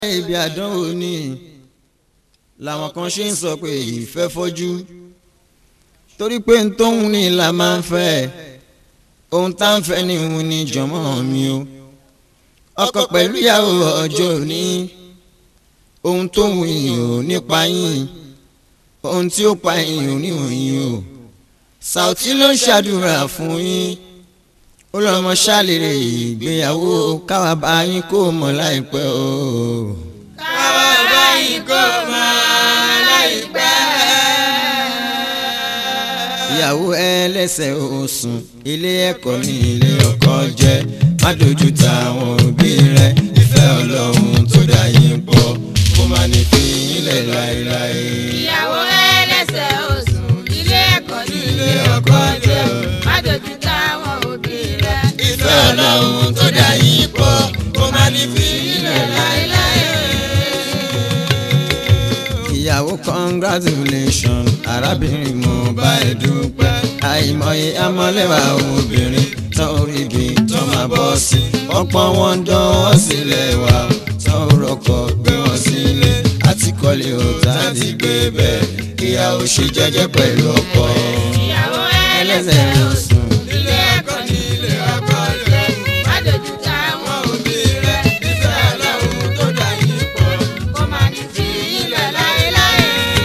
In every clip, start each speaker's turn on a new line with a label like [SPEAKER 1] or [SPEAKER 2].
[SPEAKER 1] ibi àdánwò ni làwọn kan ṣe ń sọ pé ìfẹ́ fọ́jú torí pé n tó ń ní la máa ń fẹ́ ohun tá ń fẹ́ ni òun ni jọ̀mọ́ mi o ọkọ pẹ̀lú ìyàwó ọjọ́ òní ohun tó ń yìn ò nípa yín ohun tí ó pa yín ò ní òyìn o Saoty ló ń ṣàdúrà fún yín ó lọ́mọ ṣàlèrè ìgbéyàwó káwa bá yín kó mọ̀ láìpẹ́ o.
[SPEAKER 2] káwa bá yín kó mọ̀ láìpẹ́.
[SPEAKER 1] ìyàwó ẹlẹ́sẹ̀ òsùn ilé ẹ̀kọ́ ní ilé ọkọ jẹ́ má dojú ta àwọn òbí rẹ ìfẹ́ ọlọ́run tó dá yín pọ̀ kó má ní fi yín lẹ̀ láéláé.
[SPEAKER 2] ìyàwó ẹlẹ́sẹ̀ òsùn ilé ẹ̀kọ́ ní ilé ọkọ jẹ́ má dojú táwọn òbí rẹ̀.
[SPEAKER 1] ìfẹ́ ọlọ́run tó dá yín pọ̀ kó má ní fi yín lẹ̀ láéláé. ìyàwó congratulation arábìnrin mo bá ẹ dúpẹ́ àìmọye amọ̀lẹ́wà obìnrin tán orí ibi tó máa bọ́ sí ọ̀pọ̀ wọn dánwọ́ sílẹ̀ wá tán rọkọ̀ gbé wọn sílé àti kọ́lé òtá ti gbé bẹ́ẹ̀ ìyàwó ṣe jẹ́jẹ́ pẹ̀lú ọkọ
[SPEAKER 2] ìyàwó
[SPEAKER 1] ẹlẹ́sẹ̀
[SPEAKER 2] ẹlẹ́sẹ̀
[SPEAKER 1] òsùn
[SPEAKER 2] ilé ẹ̀kọ́ ní ilé ọkọ jẹ́ má dojú táwọn òbí rẹ̀. ìfẹ́ ọlọ́run tó dá yín pọ̀ kó má ní fi ilẹ̀ láéláé.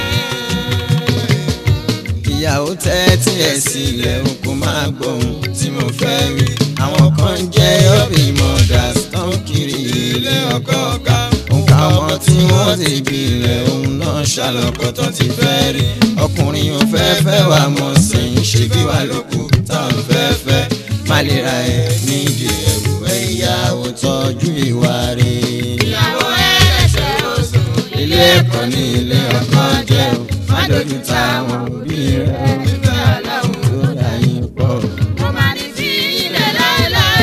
[SPEAKER 1] ìyàwó tẹ́tí ẹ̀ sílẹ̀ o kò máa gbóhùn tí mo fẹ́ rí àwọn kan jẹ́ ọ́bì mothers tó ń kiri ilé ọkọ ká nǹkan ọmọ tí wọ́n ti bilẹ̀ òun náà ṣàlọ́kọ̀ tó ti fẹ́ rí ọkùnrin ò fẹ́ fẹ́ wà mọ̀ sẹ́yìn ṣe bí wà lóko táwọn fẹ́ fẹ́ má lè ra ẹ̀ nídìí ẹ̀rù ẹ̀ ìyàwó tọ́jú ìwà rẹ̀
[SPEAKER 2] ìyàwó ẹlẹ́sẹ̀ òsùn
[SPEAKER 1] ilé ẹ̀kọ́ ní ilé ọkọ jẹ́ o má dojú ta àwọn òbí rẹ̀
[SPEAKER 2] ìfẹ́ ọlọ́run
[SPEAKER 1] tó dá yín pọ̀.
[SPEAKER 2] kó má ní fi ilẹ̀ láéláé.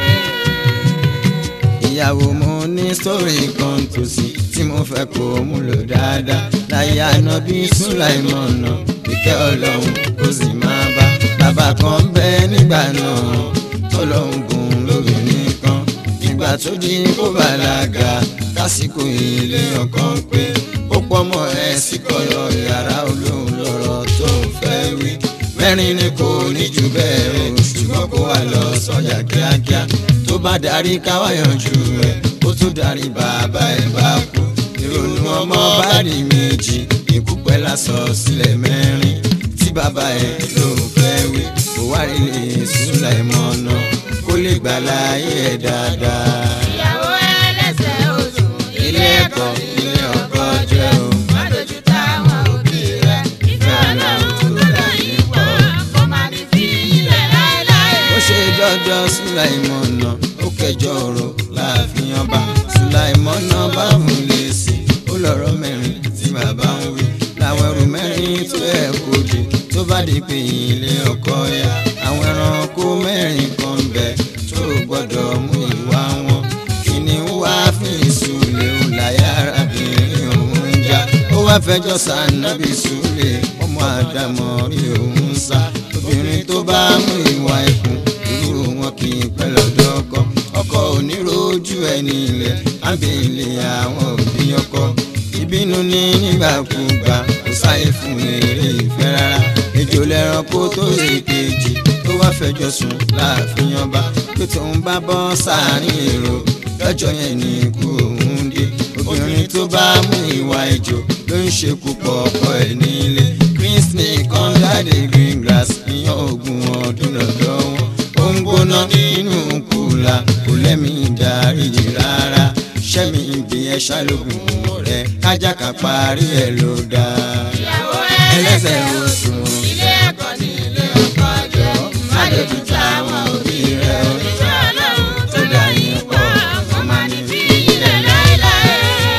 [SPEAKER 1] ìyàwó mo ní sórí kan tó sí tí mo fẹ́ kó mú lò dáadáa láyé ànábì sùláìmọ̀nà ìkẹ́ ọlọ́run kó sì máa bá bàbá kan bẹ́ nígbà náà tọ́lọ́hún gùn lóbìnrin kan nígbà tó di kó bàlágà lásìkò ilé ọkàn pé ó pọ́mọ ẹ̀ sí kọ́yọ̀ yàrá olóhùn lọ́rọ̀ tó ń fẹ́ wí mẹ́rin ni kò ní jù bẹ́ẹ̀ o ṣùgbọ́n kó wà lọ sọ́jà kíákíá tó bá darí káwá yanjú ẹ̀ ó tún darí bàbá ẹ̀ bá kú ìrònú ọmọ bá di méjì ikú pẹ́ lásọ sílẹ̀ mẹ́rin tí bàbá ẹ̀ ló ń fẹ́ wí kó wá rí lè súnlẹ̀ mọ́nà kó lè gbà láyé ẹ̀ dáadáa.
[SPEAKER 2] ìyàwó ẹlẹ́sẹ̀ òsùn
[SPEAKER 1] ilé ẹ̀kọ́ ilé ọkọ jẹ́ o.
[SPEAKER 2] má dojú táwọn òbí rẹ̀. ìfẹ́ ọlọ́run tó dá yín pọ̀ kó má ní fi ilẹ̀ láéláé.
[SPEAKER 1] ó ṣe dọ́dọ̀ sùláìmọ̀nà ó kẹjọ ọ̀rọ̀ láàfin ọba sùláìmọ̀nà bá mú lè sí ó lọ́rọ̀ mẹ́rin tí bàbá ń wí làwọn ẹrù mẹ́rin tó ẹ̀ kó di tó bá di pé ilé ọkọ ya àwọn ẹranko mẹ́rin kan bẹ tó gbọ́dọ̀ mú ìwà wọn kìnìún wá fún ìsúlẹ̀ ó láyà arábìnrin òun já ó wá fẹjọ́ sànàbì súlẹ̀ ọmọ àdàmọ́ rí òun sá obìnrin tó bá mú ìwà ẹkùn irú wọn kì í pẹ́ lọ́dọ̀ ọkọ ọkọ onírojú ẹni ilẹ̀ ábẹ́lẹ̀ àwọn òbí ọkọ ìbínú ní nígbàkúgbà kò sáyé fún eré ìfẹ́ rárá ejò lẹ́ranko tó ṣe kejì tó wá fẹjọ́ sùn láàfin ọba pé tóun bá bọ́ sáàrin èrò lọ́jọ́ yẹn ní ikú òun dé obìnrin tó bá mú ìwà ejò ló ń ṣekú pọ̀ ọkọ ẹ̀ nílé green snake under the green grass ìyàn ogun ọdún lọ́dọ̀ wọn ó ń gbóná nínú kùlà kò lẹ́mí ìdáríjì rárá ṣẹ́mi ìbí ẹ̀ ṣàlógún rẹ̀ kájà ká parí ẹ̀ ló dáa.
[SPEAKER 2] ìyàwó
[SPEAKER 1] ẹlẹ́sẹ̀
[SPEAKER 2] ẹlẹ́sẹ̀
[SPEAKER 1] oṣù
[SPEAKER 2] ilé ẹ̀kọ́ ní ilé ọkọ jẹ́ má dojú táwọn òbí rẹ̀. ìfẹ́ ọlọ́run tó dá yín pọ̀ kó má ní fi ilẹ̀ láéláé.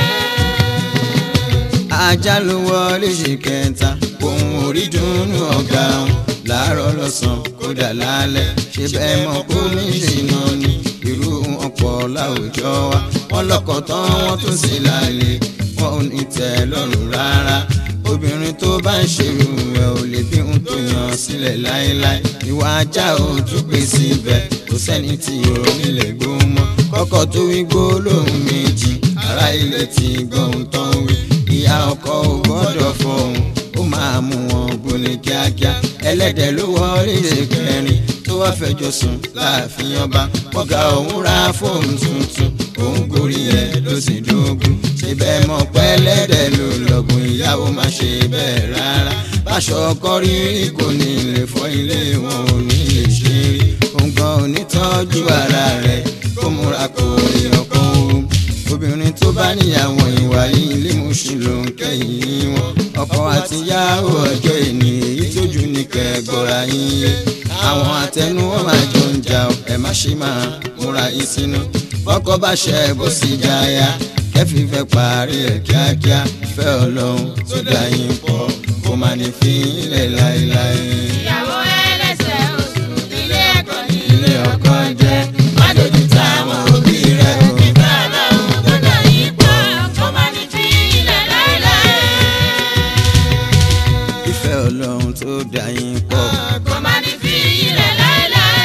[SPEAKER 1] ajá ló wọlé ṣe kẹta ohun orí dùnú ọ̀gá wọn láàárọ̀ lọ́sàn-án kódà lálẹ́ ṣe bẹ́ẹ̀ mọ̀ kó ní ṣìnà ni irú wọn pọ̀ láwùjọ wa wọn lọ́kọ̀ tán wọ́n tún sì lálẹ́ wọn ò ní tẹ́ lọ́rùn rárá obìnrin tó bá ń ṣerú ẹ ò lè bí ohun tó yàn sílẹ̀ láéláé ìwà ajá ò tún pè síbẹ̀ kò sẹ́ni tí ò nílẹ̀ gbó mọ́ kọ́kọ́ tó wí gbó lóhùn méjì ará ilé ti gbóhùn tó ń wí ìyá ọkọ ò gbọ́dọ̀ fọhùn ó máa mú wọn gbóni kíákíá ẹlẹ́dẹ̀ ló wọlé kẹrin tó wá fẹjọ́ sùn láàfin ọba ọ̀gá òun ra fóònù tuntun òun gorí ẹ̀ ló sì dógún ṣe bẹ́ẹ̀ mọ̀ pẹ́lẹ́dẹ̀ ló lọ́gùn ìyàwó má ṣe bẹ́ẹ̀ rárá báṣọ ọkọ rí kò ní lè fọ ilé wọn ò ní lè ṣe rí òun gan ò ní tọ́jú ara rẹ̀ kó múra kó èèyàn kan òun obìnrin tó bá níyàwó ìwà yìí ilé mùsùn ló ń kẹ́yìn wọn ọkọ àtìyàwó ọjọ́ ìní èyí tójú ní kẹgbọ́ra yín yé àwọn àtẹnu wọn máa jọ ń jà ọ ẹ má ṣe máa múra yín sínú bọ́kọ bá ṣe bó sì jáya kẹfì fẹ́ parí ẹ̀ kíákíá fẹ́ ọlọ́run tó dá yín pọ̀ kó má ní fi ilẹ̀ láéláé.
[SPEAKER 2] ìyàwó ẹlẹ́sẹ̀ oṣù nílé ẹ̀kọ́ ní
[SPEAKER 1] ilé ọkọ jẹ́ má dojú ta àwọn òbí rẹ̀ o.
[SPEAKER 2] ìfẹ́ ọlọ́run tó dà yín pọ̀ kó má ní fi ilẹ̀ láéláé.
[SPEAKER 1] ìfẹ́ ọlọ́run tó dá yín pọ̀.
[SPEAKER 2] kó má ní fi ilẹ̀ láéláé.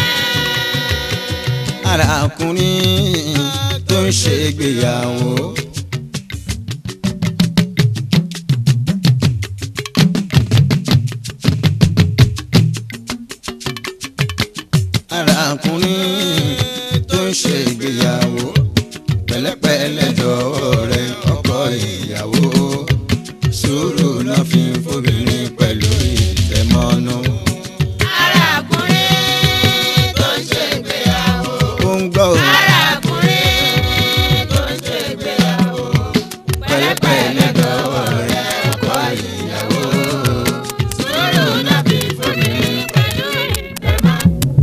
[SPEAKER 1] arákùnrin tó ń ṣègbéyàwó. arákùnrin tó ń ṣègbéyàwó pẹ̀lẹ́pẹ̀lẹ́ dọ̀wọ́ rẹ̀ ọkọ ìyàwó sùúrù náà fi ń fobìnrin pẹ̀lú ìtẹ̀mọ́nú.
[SPEAKER 2] arákùnrin tó ń ṣègbéyàwó.
[SPEAKER 1] ó ń gbọ́ òun.
[SPEAKER 2] arákùnrin tó ń ṣègbéyàwó.
[SPEAKER 1] pẹ̀lẹ́pẹ̀lẹ́ dọ̀wọ́ rẹ̀ ọkọ ìyàwó.
[SPEAKER 2] sùúrù náà fi fòmìnir pẹ̀lú ìtẹ̀mọ́.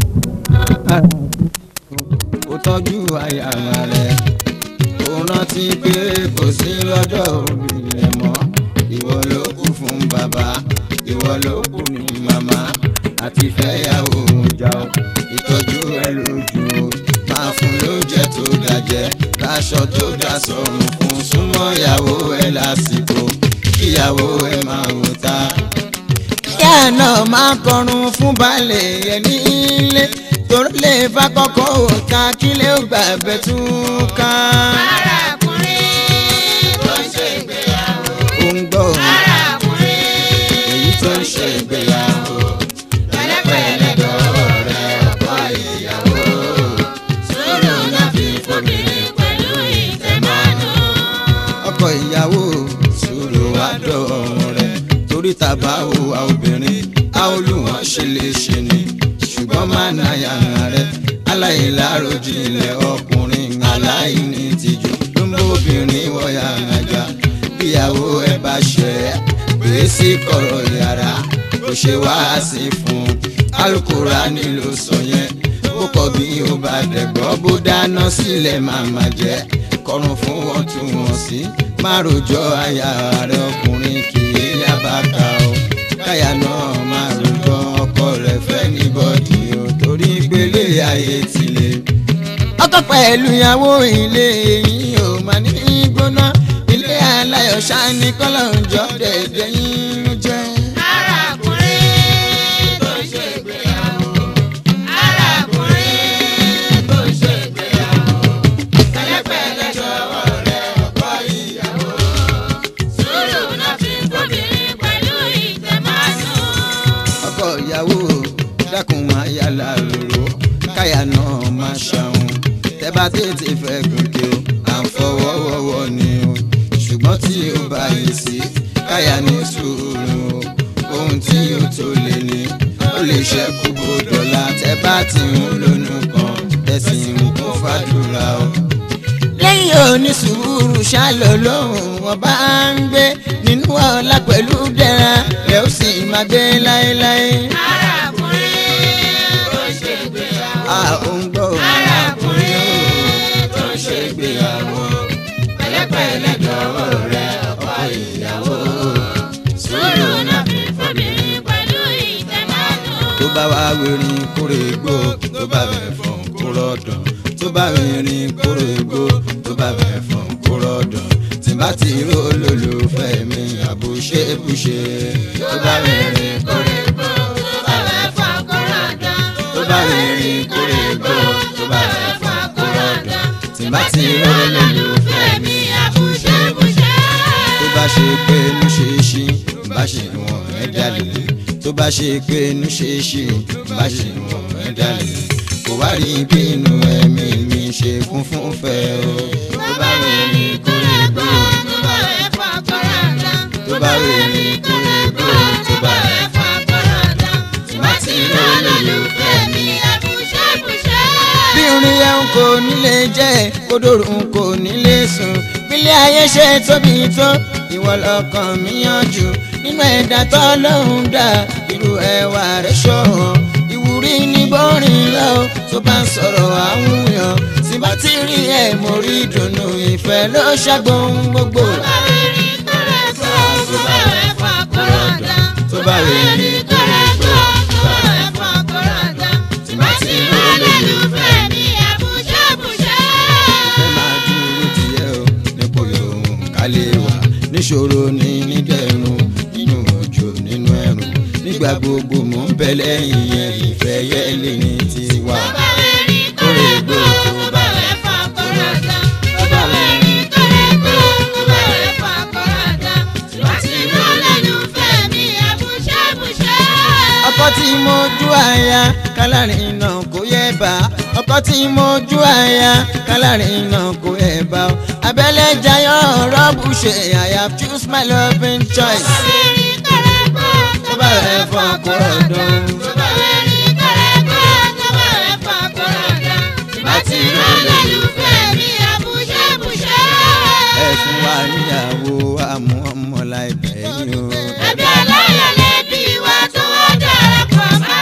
[SPEAKER 1] kó tọ́jú aya rẹ̀ kó rántí pé kò sí lọ́dọ̀ òbí rẹ̀ mọ́ ìwọ ló kù fún bàbá ìwọ ló kù ní màmá àti fẹ́yàwó ọjà o ìtọ́jú ẹ lójú o máa fún lóúnjẹ tó dájẹ́ láṣọ tó dá sọ̀rùn fún súnmọ́ ìyàwó ẹ lásìkò kíyàwó ẹ máa wò ta kíá náà máa kọrun fún baálẹ̀ ẹ̀ nílé torí lè bá kọ́kọ́ òǹkà kílẹ̀ ó gbà bẹ́ẹ̀ tún ká.
[SPEAKER 2] arákùnrin tó ń ṣègbéyàwó.
[SPEAKER 1] ó ń gbọ́
[SPEAKER 2] arákùnrin
[SPEAKER 1] èyí tó ń ṣe ìgbéyàwó
[SPEAKER 2] pẹ̀lẹ́pẹ̀lẹ́ dọ̀wọ́ rẹ̀ ọkọ ìyàwó. sùúrù náà fi fòmìnir pẹ̀lú ìtẹ̀mọ́nú.
[SPEAKER 1] ọkọ ìyàwó sùúrù àdọ́rùn rẹ̀ torí tàbá wo a obìnrin a ó lù wọ́n ṣe lè ṣe ni ṣùgbọ́n má na yàrá rẹ̀ aláìláròjinlẹ̀ ọkùnrin aláìní tìjú ló ń bóbìnrin wọ yàrá jà bíyàwó ẹ bá ṣẹ gbé sí kọ̀rọ̀ yàrá kò ṣe wá sí fún Al-Kùránì ló sọ yẹn bó kọ bí ó bá dẹ̀gbọ́ bó dáná sílẹ̀ máa má jẹ́ kọrùn fún wọn tún wọn sí má rojọ́ aya rẹ ọkùnrin kì í yábàkà o káyà náà má rojọ́ ọkọ rẹ̀ fẹ́ ní bọ́dì o torí gbélé ayé tilẹ̀. ọkọ pẹ̀lú ìyàwó ilé yìí ò máa ní gbóná ilé aláyọ̀ ṣáni kọ́lọ̀ ń jọ dẹ̀dẹ̀ yín jẹ́.
[SPEAKER 2] arákùnrin tó ń ṣègbéyàwó. arákùnrin tó ń ṣègbéyàwó. pẹ̀lẹ́pẹ̀lẹ́ dọ̀wọ́ rẹ̀ ọkọ ìyàwó. sùúrù náà fi fòmìnir pẹ̀lú ìtẹ̀mọ́nú.
[SPEAKER 1] ọkọ ìyàwó dákun máa yàrá lòrò káyà náà máa ṣàwọn tẹ bá tètè fẹ́ gòkè o à ń fọwọ́wọ́wọ́ ni o ṣùgbọ́n tí ó bá yìí sí káyà ní sùúrù o ohun tí ó tó lè ní ó lè ṣẹ́kù bó dọ̀la tẹ bá ti ń lónú kan tẹ̀sí ń kún fàdúrà o lẹ́yìn onísùúrù ṣálọ lóhùn wọn bá ń gbé nínú ọlá pẹ̀lú dẹ́ra lẹ́ ó sì máa gbé láéláé.
[SPEAKER 2] arákùnrin tó ń ṣègbéyàwó.
[SPEAKER 1] a ò ń gbọ́
[SPEAKER 2] arákùnrin tó ń ṣègbéyàwó. pẹ̀lẹ́pẹ̀lẹ́ dọ̀wọ́ rẹ̀ ọkọ ìyàwó. sùúrù náà fi fòmìnir pẹ̀lú ìtẹ̀mọ́nú.
[SPEAKER 1] tó bá wá wẹ̀rin kórè gbó tó bá bẹ̀ fọ̀n kóró dàn tó bá wẹ̀rin kórè gbó tó bá bẹ̀ fọ̀n kóró dàn tí bá ti ró olólùfẹ́ mi àbúṣe búṣe tó bá wẹ̀rin kórè gbó
[SPEAKER 2] tó bá fẹ́ fọ́ kóró dán.
[SPEAKER 1] tó bá wẹ̀rin kórè gbó tó bá bẹ̀ fọ̀n kóró dàn tí bá ti ró olólùfẹ́ mi pé inú ṣe é ṣí bá ṣe wọ̀n ẹ́ dalẹ̀ tó bá ṣe pé inú ṣe é ṣí bá ṣe wọ̀n ẹ́ dalẹ̀ kò wá rí bí inú ẹ̀mí mi ṣe kún fún fẹ́ o
[SPEAKER 2] tó bá wẹ̀ ní kórè gbó tó bá wẹ̀ fọ́ kọ́ra dá.
[SPEAKER 1] tó bá wẹ̀ ní kórè gbó tó bá wẹ̀
[SPEAKER 2] fọ́ kọ́ra dá. tí wọ́n ti rán lólùfẹ́ mi ẹ̀bùṣẹ́bùṣẹ́.
[SPEAKER 1] bí orin yẹn ń kò nílé jẹ́ kódòrò ń kò nílé sùn bílẹ̀ ayé ṣe tóbi tó ìwọ lọ́kàn mi yanjú nínú ẹ̀dá tó lóhùn dá irú ẹwà rẹ̀ ṣọ̀hàn ìwúrí ní bọ́rin lọ tó bá ń sọ̀rọ̀ àwùyàn tí bá ti rí ẹ̀ mo rí ìdùnnú ìfẹ́ ló ṣàgbọ́n gbogbo.
[SPEAKER 2] tó bá wẹ̀ ní kórè gbó tó bá wẹ̀ fọ́ kọ́ra dá.
[SPEAKER 1] tó bá wẹ̀ ní
[SPEAKER 2] kórè gbó tó bá wẹ̀ fọ́ kọ́ra dá. tí wọ́n ti rán lólùfẹ́ mi ẹ̀bùṣẹ́bùṣẹ́.
[SPEAKER 1] fẹ́ máa dúró tiẹ̀ o nípò yòówù ká lè wà níṣòro ní nídẹ̀rùn nínú òjò nínú ẹ̀rùn nígbà gbogbo mò ń bẹ lẹ́yìn yẹn ìfẹ́ yẹ́lé ní tiwa.
[SPEAKER 2] tó bá wẹ̀ ní kórè gbó tó bá wẹ̀ fọ́ kọ́ra dá. tó bá wẹ̀ ní kórè gbó tó bá wẹ̀ fọ́ kọ́ra dá. tí wọ́n ti rán lólùfẹ́ mi ẹ̀bùṣẹ́bùṣẹ́.
[SPEAKER 1] ọkọ tí mo jú àyà kálárìn náà kò yẹ bá ọkọ tí mo jú àyà kálárìn náà kò yẹ bá o abẹ́lẹ̀ jayọ̀ rọ́bù ṣe I have choose my loving choice.
[SPEAKER 2] tó bá wẹ̀ ní kórè gbó
[SPEAKER 1] tó bá rẹ̀ fọ́ kọ́rọ̀ dán.
[SPEAKER 2] tó bá wẹ̀ ní kórè gbó tó bá wẹ̀ fọ́ kọ́ra dá. tí wọ́n ti rán lólùfẹ́ mi ẹ̀bùṣẹ́bùṣẹ́.
[SPEAKER 1] ẹ fún wa níyàwó àmú ọmọ láìpẹ́ yìí o.
[SPEAKER 2] ẹbí aláyọ̀ lẹ́bí wa tó wá darapọ̀ mọ́.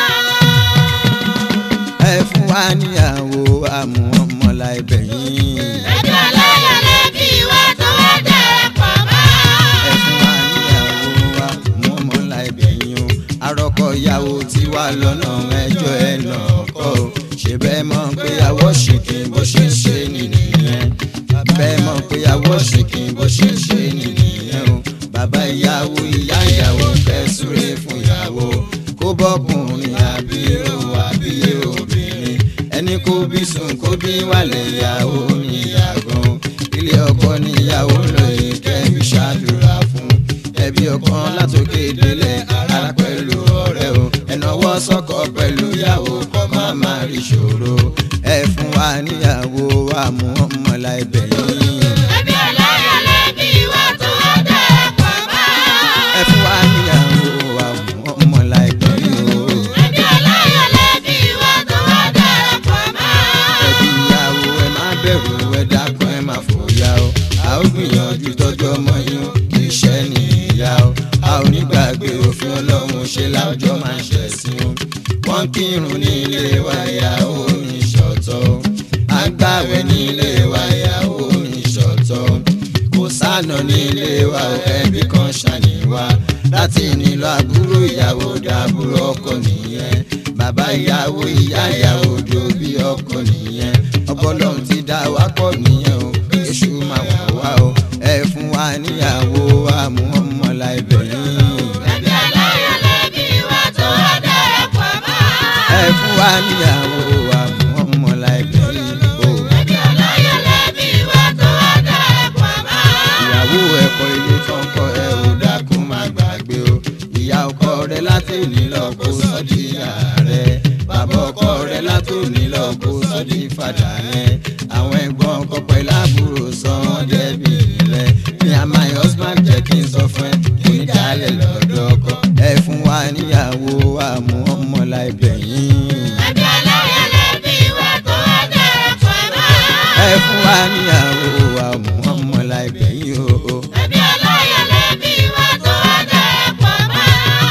[SPEAKER 1] ẹ fún wa níyàwó àmú ọmọ láìpẹ́ yìí.
[SPEAKER 2] ẹbí aláyọ̀ lẹ́bí wa tó wá darapọ̀ mọ́.
[SPEAKER 1] ẹ fún wa níyàwó àmú ọmọ láìpẹ́ yìí o. arọ́kọ ìyàwó tí wà lọ́nà ẹjọ́ ẹ lọ kọ́ o. ṣé bẹ́ẹ̀ mọ̀ pé àwọ̀ ṣìkì bó ṣe ń ṣe nìyẹn. bẹ́ẹ̀ mọ̀ pé àwọ̀ ṣìkì bó ṣe ń ṣe nìyẹn o. bàbá ìyàwó ìyá ìyàwó fẹ́ súré fún ìyàwó kó bọ́kùnrin àbí ó àbí obìnrin ẹni kó bí sùn kó bí wàlẹ̀ ìyàwó níyàgàn ilé ọkọ níyàwó lóye kẹ́bí ṣàdúrà fún ẹbí ọkọ látòkè délẹ̀ ara pẹ̀lú ọ̀rẹ́ o ẹnáwó sọ́kọ pẹ̀lú ìyàwó kọ́ má má rí ṣòro ẹ fún wa níyàwó wa mú ọmọ láìpẹ́ yìí
[SPEAKER 2] ẹbí aláyọ̀ lẹ́bí wa tó wá darapọ̀ mọ́.
[SPEAKER 1] ẹ fún wa níyàwó wa mú ọmọ láìpẹ́ yìí o.
[SPEAKER 2] ẹbí aláyọ̀ lẹ́bí wa tó wá darapọ̀ mọ́.
[SPEAKER 1] ẹbí ìyàwó ẹ má bẹ̀rù ẹ dákun ẹ má fòyà o a ó gbìyànjú tọ́jú ọmọ yín iṣẹ́ nìyà o a ò ní gbàgbé òfin ọlọ́run ṣe láwùjọ máa ń ṣẹ̀sìn o wọ́n kírun ní ilé wa ìyàwó ní ṣọ̀tọ̀ o à ń gbàwẹ̀ ní ilé wa ìyàwó ní ṣọ̀tọ̀ o kò sànà ní ilé wa o ẹbí kan ṣàníwá láti nílò àbúrò ìyàwó dàbúrò ọkọ nìyẹn bàbá ìyàwó ìyá ìyàwó dòbí ọkọ nìyẹn ọbọlọ́run ti dá wa pọ̀ nìyẹn o èṣù máa wà wá o ẹ fún wa níyàwó wa mú ọmọ láìpẹ́ yín
[SPEAKER 2] ẹbí aláyọ̀ lẹ́bí wa tó wá darapọ̀ mọ́.
[SPEAKER 1] ẹ fún wa níyàwó wa mú ọmọ láìpẹ́ yín o
[SPEAKER 2] ẹbí aláyọ̀ lẹ́bí wa tó wá darapọ̀ mọ́.
[SPEAKER 1] ìyàwó ẹ̀kọ́ ilé tó ń kọ́ ẹ ò dákun má gbàgbé o ìyá ọkọ rẹ láti nílò kó sọ́dí ìyá rẹ bàbá ọkọ rẹ láti nílò kó sọ́dí fàdà rẹ àwọn ẹ̀gbọ́n ọkọ pẹ̀lú àbúrò sọ wọ́n dẹ́bi rẹ mi and my husband jẹ́ kí n sọ fún ẹ kí n dálẹ̀ lọ́dọ̀ ọkọ ẹ fún wa níyàwó wa mú ọmọ láìpẹ́ yín
[SPEAKER 2] ẹbí aláyọ̀ lẹ́bí wa tó wá darapọ̀ mọ́.
[SPEAKER 1] ẹ fún wa níyàwó wa mú ọmọ láìpẹ́ yín o.
[SPEAKER 2] ẹbí aláyọ̀ lẹ́bí wa tó wá darapọ̀ mọ́.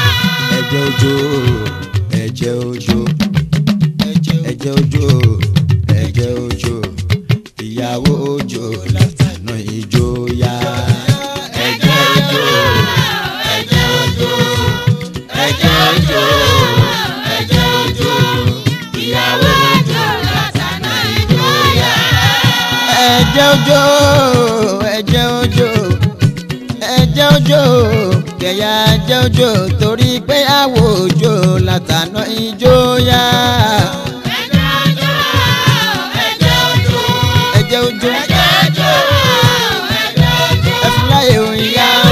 [SPEAKER 1] ẹ̀jẹ̀ òjò ẹ̀jẹ̀ òjò ẹ̀jẹ̀ òjò ẹ̀jẹ̀ òjò ìyàwó òjò látànà ìjòyà. ẹ̀jẹ̀ òjò ẹ̀jẹ̀ òjò ẹ̀jẹ̀ òjò ẹ̀jẹ̀ òjò ìyàwó òjò
[SPEAKER 2] látàná ìjọyà.
[SPEAKER 1] ẹ̀jẹ̀ òjò ẹ̀jẹ̀ òjò ẹ̀jẹ̀ òjò kẹ̀yà ẹ̀jẹ̀ òjò torí pé àwọ̀ òjò látànà ìjòyà.
[SPEAKER 2] ẹjọ́ ọjọ́ ẹjọ́ ojú
[SPEAKER 1] ẹ̀jẹ̀ òjò
[SPEAKER 2] ẹjọ́ ọjọ́ ẹjọ́ ojú
[SPEAKER 1] ẹ̀fúnláyè òyìnbá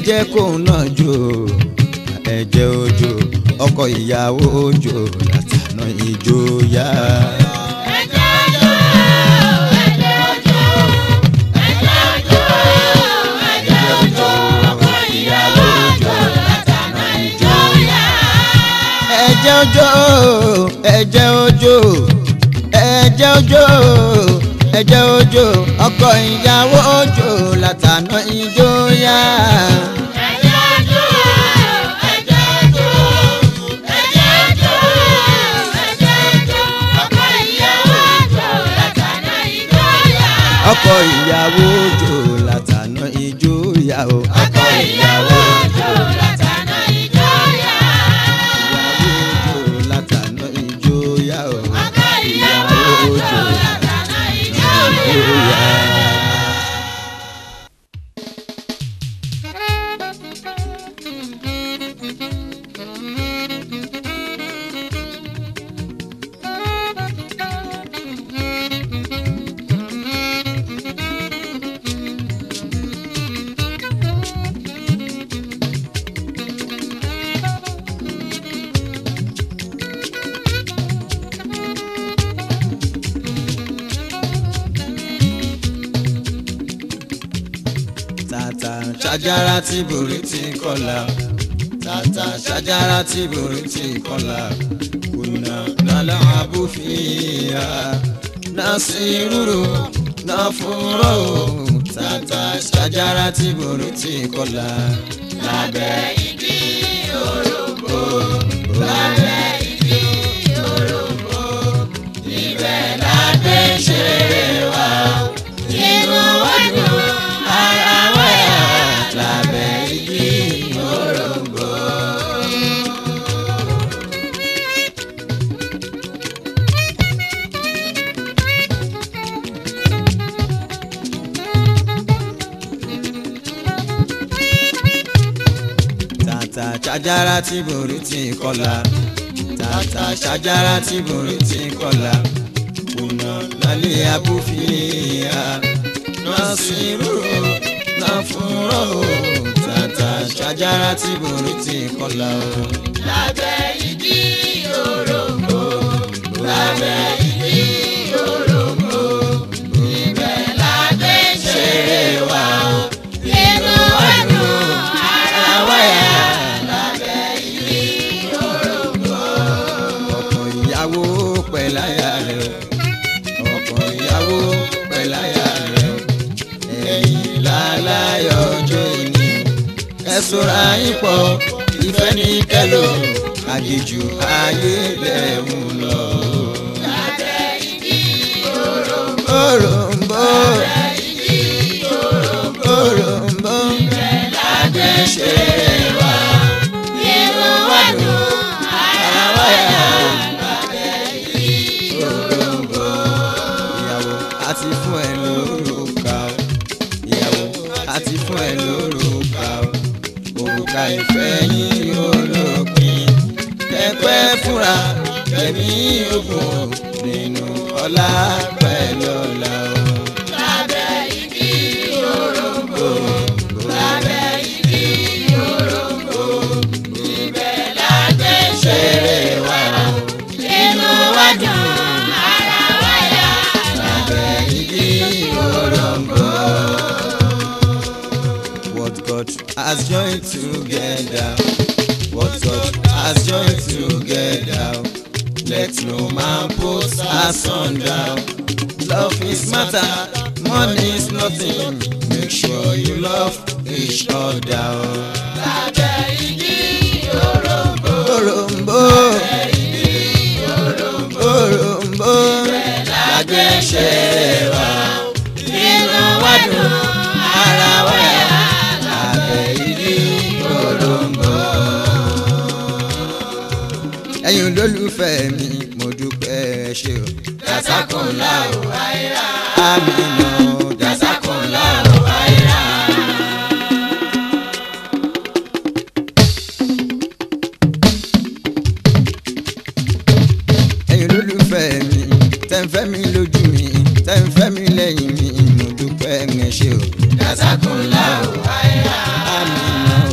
[SPEAKER 1] jẹ́ kóun náà jó ẹ̀jẹ̀ òjò ọkọ ìyàwó òjò látàná ìjòyà.
[SPEAKER 2] ẹ̀jẹ̀ òjò ẹ̀jẹ̀ òjò ẹ̀jẹ̀ òjò ẹ̀jẹ̀ òjò ọkọ ìyàwó òjò látàná ìjòyà.
[SPEAKER 1] ẹ̀jẹ̀ òjò ẹ̀jẹ̀ òjò ẹ̀jẹ̀ òjò ẹ̀jẹ̀ òjò ọkọ ìyàwó òjò látàná ìjòyà.
[SPEAKER 2] ẹ̀jẹ̀ òjò ẹ̀jẹ̀ òjò ẹ̀jẹ̀ òjò ẹ̀jẹ̀ òjò ọkọ ìyàwó òjò látàná ìjòyà.
[SPEAKER 1] ọkọ ìyàwó òjò látàná ìjòyà o.
[SPEAKER 2] ọkọ ìyàwó òjò látàná ìjòyà.
[SPEAKER 1] ìyàwó òjò látàná ìjòyà o.
[SPEAKER 2] ọkọ ìyàwó òjò látàná ìjòyà.
[SPEAKER 1] ìjòyà. tata ṣàjára tí borí ti kọlà tata ṣàjára tí borí ti kọlà kùnà nàlẹ́ àbúfìyà nàṣírùrù nàfúrò tata ṣàjára tí borí ti kọlà lábẹ́
[SPEAKER 2] igi òròǹbó lábẹ́ igi òròǹbó ibẹ̀ lágbé ṣeré wa inú wa dùn ara wa yá lábẹ́ igi òròǹbó.
[SPEAKER 1] tata ṣàjára tí borí ti kọlà tata ṣàjára tí borí ti kọlà kùnà lálẹ́ àbúfìyà nàṣírùrù nàfúrò tata ṣàjára tí borí ti kọlà o.
[SPEAKER 2] lábẹ́ igi òròǹbó lábẹ́ igi òròǹbó ibẹ̀ lágbé ṣeré wa inú wa dùn ara wa yá lábẹ́ igi òròǹbó.
[SPEAKER 1] ọkọ ìyàwó pẹ̀láyà rẹ̀ ọkọ ìyàwó pẹ̀láyà rẹ̀ ẹ̀yìn láláyọ̀ ọjọ́ ìní ẹ ṣọ́ra yín pọ̀ ìfẹ́ ní kẹ́lò àjèjù ayé lẹ́hùn lọ.
[SPEAKER 2] lábẹ́ igi òròǹbó
[SPEAKER 1] òròǹbó
[SPEAKER 2] igi òròǹbó
[SPEAKER 1] òròǹbó
[SPEAKER 2] lágbé ṣeré wa inú wa dùn ara wa yá lábẹ́ igi òròǹbó.
[SPEAKER 1] ìyàwó àti fún ẹ lórúkà o ìyàwó àti fún ẹ lórúkà o òrùka ìfẹ́ yín yóò lópin kẹ́pẹ́ fúnra kẹ́mi ogun nínú ọlá pẹ̀lú ọlá o.
[SPEAKER 2] lábẹ́ igi òròǹbó lábẹ́ igi òròǹbó ibẹ̀ lágbé ṣeré wa inú wa dùn ara wa yá
[SPEAKER 1] lábẹ́ igi òròǹbó. What God has joined together, what God has joined together, let no man put asunder. Love is matter, money is nothing. Make sure you love each other.
[SPEAKER 2] lábẹ́ igi òròǹbó
[SPEAKER 1] Òròǹbó, òròǹbó, lágbé ṣeré wa,
[SPEAKER 2] inú wa dùn
[SPEAKER 1] ara wa yá, lábẹ́ igi òròǹbó. ẹ̀yin olólùfẹ́ mi mo dúpẹ́ ẹ ṣé o.
[SPEAKER 2] jàsákùnlá ò àìrà
[SPEAKER 1] àmìnà
[SPEAKER 2] jàsákùnlá ò àìrà.
[SPEAKER 1] ẹ̀yin olólùfẹ́ mi tẹ́ ń fẹ́ mi lójú mi tẹ́ ń fẹ́ mi lẹ́yìn mi mo dúpẹ́ ẹ ṣé o.
[SPEAKER 2] jàsákùnlá ò àìrà.
[SPEAKER 1] àmìnà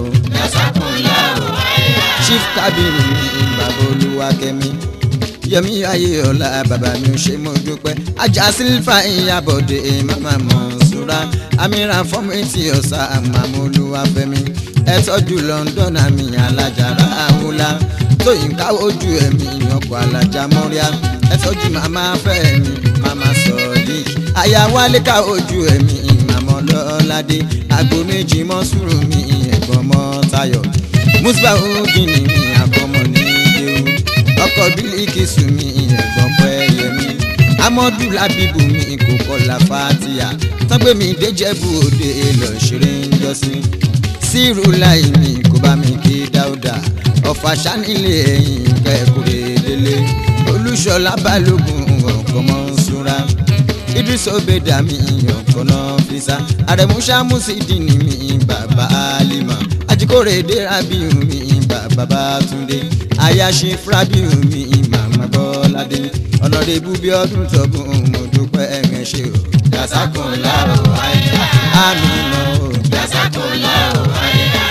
[SPEAKER 1] chief kábírù mi bàbá olúwakẹ́mi yẹmi ayéọlá bàbá mi ò ṣe mo dúpẹ́ ajá sílífà ìyàbọ̀dé mama mọ̀nsúra amíra fọ́mẹ́tì ọ̀sà àmàmú olúwafẹ́mi ẹ tọ́jú london àmì alájàrá àwòlá tóyìn káwójú ẹ̀mí ọkọ̀ alájà mọ́ríà ẹ tọ́jú màmá fẹ́mi màmá sọ̀ọ́dí àyàwálé káwójú ẹ̀mí màmá ọlọ́ládé àgbo méjì mọ́sùrù mi ẹ̀gbọ́n mọ́ tayọ̀ musba ogini mi àkọ́mọ ní ìdéhùn ọkọ̀ bílíkì mi ẹ̀gbọ́n pẹ́ yẹmi amọ́dù lábíbù mi kò kọlà fatia tọ́gbẹ́ mi déjẹ́bù òde lọ ṣeré ń jọ́sí sírù láì mi kò bá mi kí dáúdà ọ̀fà sanilé ẹ̀yìn kẹ́kùrẹ́ délé olúṣọlá balógun ọ̀kọ́mọ súnra idris obeda mi ọkọ̀ náà fi sá àrẹ̀múṣá mùsídìní mi bàbá alima ajíkòrè dérabíù mi bàbá bátúndé ayaṣe fúrábíù mi màmá bọ́ládé ọ̀nàdébù bí ọdún tọ́gùn mo dúpẹ́ ẹ̀rẹ̀ ṣe o.
[SPEAKER 2] Jàsákùn láò àyà.
[SPEAKER 1] àmì mọ́ o.
[SPEAKER 2] Jàsákùn láò àyà.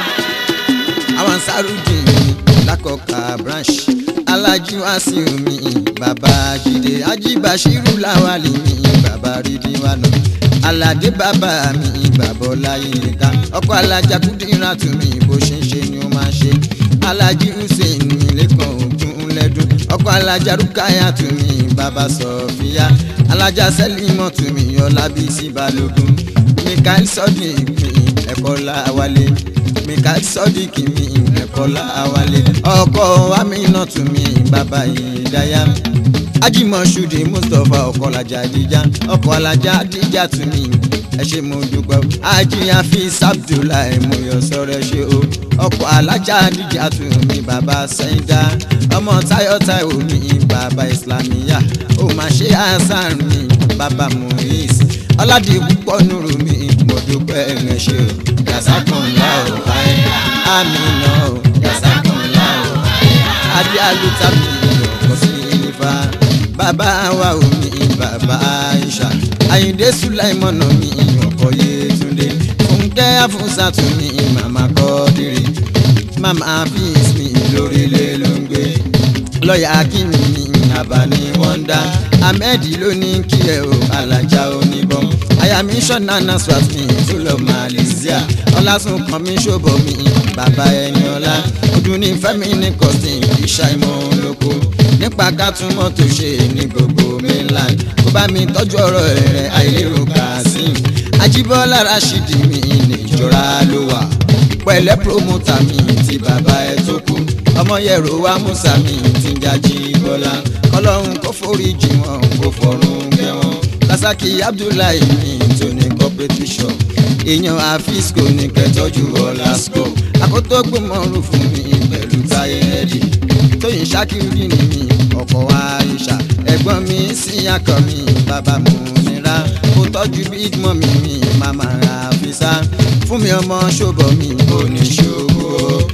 [SPEAKER 1] àwọn sárúdì lákọ̀ọ́kà branch alájú àsìrò mi bàbá jíde ajíbàṣírù láwàlì mi bàbá rídíwánà aládé bàbá mi bàbá ọláyínká ọkọ alájà kúndínlá tún mi bó ṣe ń ṣe ni ó máa ṣe alájí hussein mi lẹ́kàn ògùn lẹ́dún ọkọ alájà rúkàyà tún mi bàbá sọfíà alájà sẹ́límọ̀ tún mi ọlábísí balógun mikael sọ́dún ìpín ẹ̀kọ́ láwálé mikael sọ́díkì mi ẹ̀kọ́ láwálé ọkọ amínà tún mi bàbá ìdáyà ajímọ̀ṣúdì mustapha ọkọ̀lajà àdíjà ọkọ̀ alájà àdíjà tún mi ẹ ṣe mo dúpẹ́ o ajíyàn fi abdullahi mo yọ sọ̀rọ̀ ẹ ṣe o ọkọ̀ alájà àdíjà tún mi bàbá sẹ́ńdá ọmọ táyọ̀ táyọ̀ mi bàbá islamiyà ó máa ṣe hasan mi bàbá muhis ọládì púpọ̀ nùrù mi mo dúpẹ́ ẹ ṣe o
[SPEAKER 2] Jàsákùn láò àyà.
[SPEAKER 1] amínà o
[SPEAKER 2] Jàsákùn láò àyà.
[SPEAKER 1] adé alùtàbí ọkọ̀ sí ifá bàbá wa ò ní bàbá aisha àyìndé sulaimọ̀nà mi ọkọ̀ yétúndé fúnkẹ́ àfúnsàtú mi màmá kọ́dírì màmá fíìs mi lórílẹ̀ ló ń gbé lọ́ọ̀yà akínní mi àbáni wọ́ndà ahmed ló ní kí ẹ o alájà oníbọn àyàmí sọ́nà naswat mi tó lọ malaysia ọlásùn kan mi ṣòbọ̀ mi bàbá ẹni ọlá ọdún ní fẹ́mi ní costin ìṣàìmọ̀ olóko nípa kátúmọ̀ tó ṣe ní gbogbo mainland kó bá mi tọ́jú ọ̀rọ̀ rẹ̀ àìlérò kazeem ajíbọ́lá rashidi mi níjọra ló wà pẹ̀lẹ́ promoter mi ti bàbá ẹ tó kú ọmọ yẹ̀rọ wa musa mi ti ń jájí bọ́lá kọlọ́run kó foríjì wọn kó fọ̀run kẹ́ wọn lasaki abdullahi mi tó ní competition èèyàn àfisco ní kẹtọ́jú ọ̀làsco àkótó gbòmọ̀rún fún mi pẹ̀lú táyé ẹ̀dì tóyìn ṣákìrì ní mi ọkọ̀ àyíṣà ẹ̀gbọ́n mi sí akọ mi bàbá mu nira kó tọ́jú big mummy mi màmá àfisà fún mi ọmọ ṣòbọ̀ mi ò ní ṣòbò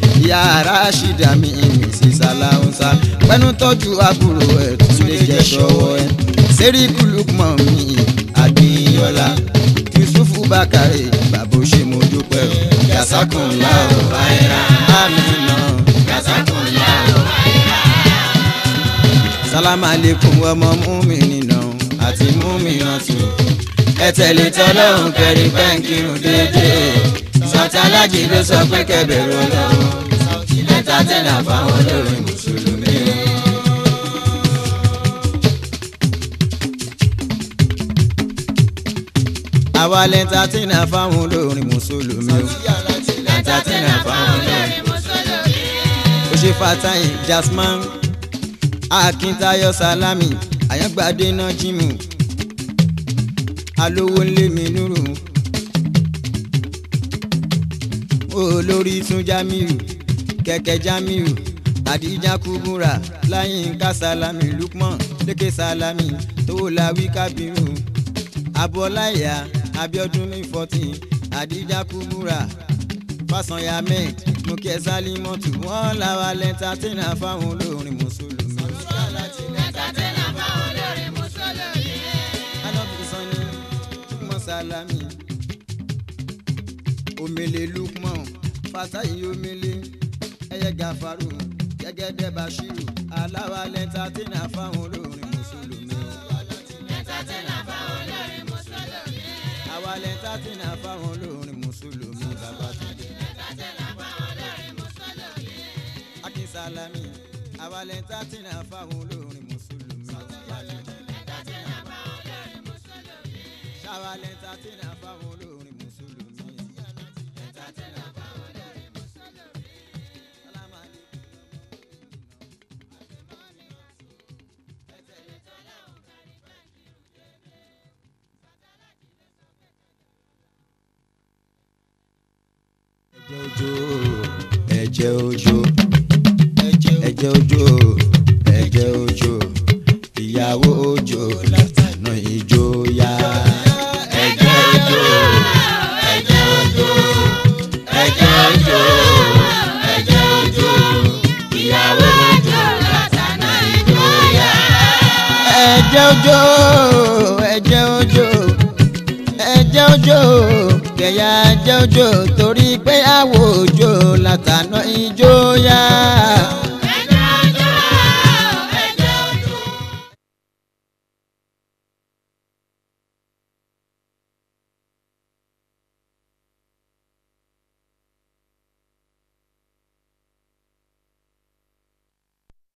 [SPEAKER 1] yàrá ṣìdá mi mi sí sàlàúnsà pẹ́nu tọ́jú àbúrò ẹ̀ tún lè jẹ́ ṣọwọ́ ẹ̀ sẹ́ríkù lukmọ̀ mi àgbéyọ́lá yusufu bakare bàbá ó ṣe mo dúpẹ́ o
[SPEAKER 2] Jàsákùn láò àyà.
[SPEAKER 1] amina
[SPEAKER 2] Jàsákùn láò àyà.
[SPEAKER 1] sálámà lẹ́kùn ọmọ múmi nà àti múmi nà tù ẹ tẹ̀lé tọ́lọ́hún kẹrin pẹ́ǹkìrún déédéé sọtalájì ló sọ pé kẹbẹ̀rù ọlọ́run lẹ́tà tẹ̀lé àfáwọn olórin mùsùlùmí o. àwa lẹ́tà tẹ̀lé àfáwọn olórin mùsùlùmí o. lẹ́tà tẹ̀lé àfáwọn olórin ó ṣe fatahi jasman akíntáyọ sálámì àyàngbádé náà jímù alówó ńlé mi nùrù olórí tún jamiu kẹkẹ jamiu àdíjà kúbúrà láyínká sálámì lukman lékè sálámì tówólàwí kábírù abọláyà abiodun ní fourteen àdíjà kúbúrà fásanyà med mùkẹ́ sálímọ́tù wọ́n làwà lẹ́ńtátẹ́nà fáwọn olórin mùsùlùmí. alábìsàn ni lukman salami omele lukman fatayi omele ẹyẹ gàfarù gẹ́gẹ́dẹ́ bashiru aláwa lẹ́ńtà tí náà fáwọn olórin mùsùlùmí o.
[SPEAKER 2] Entertainer fáwọn olórin Mùsùlùmí.
[SPEAKER 1] àwa lẹ́ńtà tí náà fáwọn olórin mùsùlùmí bàbá tó dé.
[SPEAKER 2] Entertainer fáwọn olórin Mùsùlùmí.
[SPEAKER 1] akínsálámì àwa lẹ́ńtà tí náà fáwọn olórin mùsùlùmí.
[SPEAKER 2] Entertainer fáwọn olórin Mùsùlùmí.
[SPEAKER 1] ṣáwa lẹ́ńtà tí náà fáwọn olórin mùsùlùmí.
[SPEAKER 2] Entertainer fáwọn olórin Mùsùlùmí.
[SPEAKER 1] Sálámù aláìkùm. ẹ̀jẹ̀ òjò ẹ̀jẹ̀ òjò ẹ̀jẹ̀ òjò ìyàwó òjò látànà ìjòyà. ẹ̀jẹ̀ òjò ẹ̀jẹ̀ òjò ẹ̀jẹ̀ òjò ẹ̀jẹ̀ òjò ìyàwó òjò látànà ìjòyà. ẹ̀jẹ̀ òjò ẹ̀jẹ̀ òjò ẹ̀jẹ̀ òjò kẹ̀yà ẹ̀jẹ̀ òjò torí pé àwọ̀ òjò látànà ìjòyà.